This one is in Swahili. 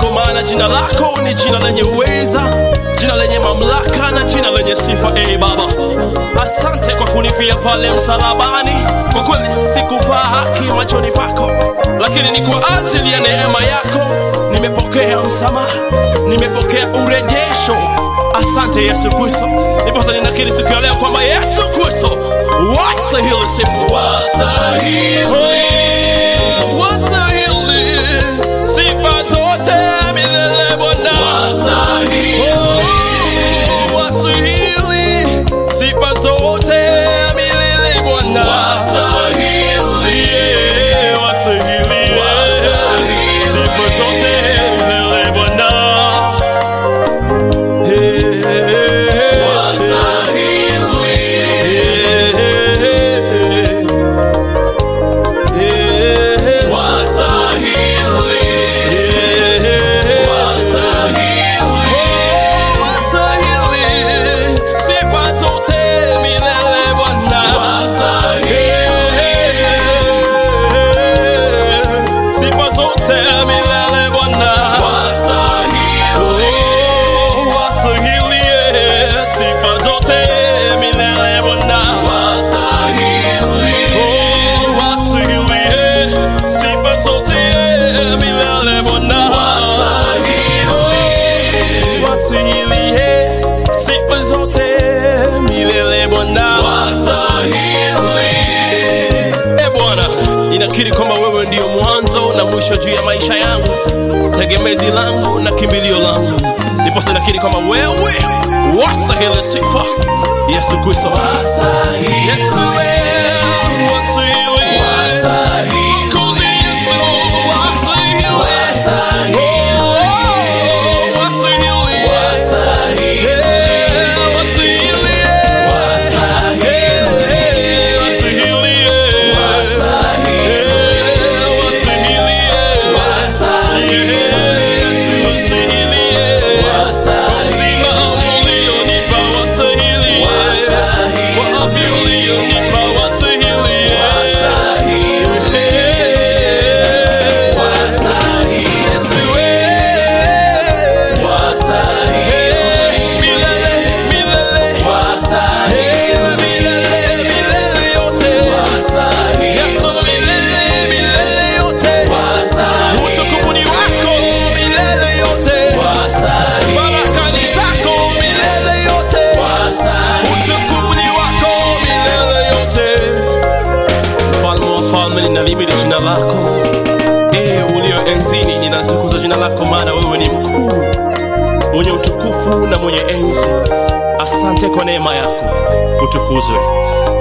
kwa maana jina lako ni jina lenye uweza, jina lenye mamlaka na jina lenye sifa. Ee Baba, asante kwa kunifia pale msalabani. Kwa kweli sikuvaa haki machoni pako, lakini ni kwa ajili ya neema yako nimepokea msamaha, nimepokea urejesho. Asante Yesu Kristo. Ndiposa ninakiri siku ya leo kwamba Yesu Kristo wastahili sifa, wastahili, wastahili sifa zote milele Bwana, Oh, wastahili sifa zote milele Bwana, Yeah, wastahili, sifa zote milele Bwana. Hey, hey, hey. Sifa zote milele Bwana wastahili sifa zote milele Bwana, wastahili sifa zote milele Bwana. E Bwana, ninakiri kwamba wewe ndiyo mwanzo na mwisho juu ya maisha yangu, tegemezi langu na kimbilio langu. Ndiposa nakiri kwamba wewe wastahili sifa, Yesu Kristo. Yesu wewe wastahili. Mwokozi Yesu wastahili. Oh, wastahili. Yeah, wastahili. Yeah, wastahili. Yeah, wastahili. Utukufuni wako milele yote, barakani zako milele yote, utukufuni wako milele yote. Mfalme wa falme, ninalihimidi jina lako. Ee ulio enzini, ninalitukuza jina lako, maana wewe ni mkuu, mwenye utukufu na mwenye enzi. Asante kwa neema yako, utukuzwe.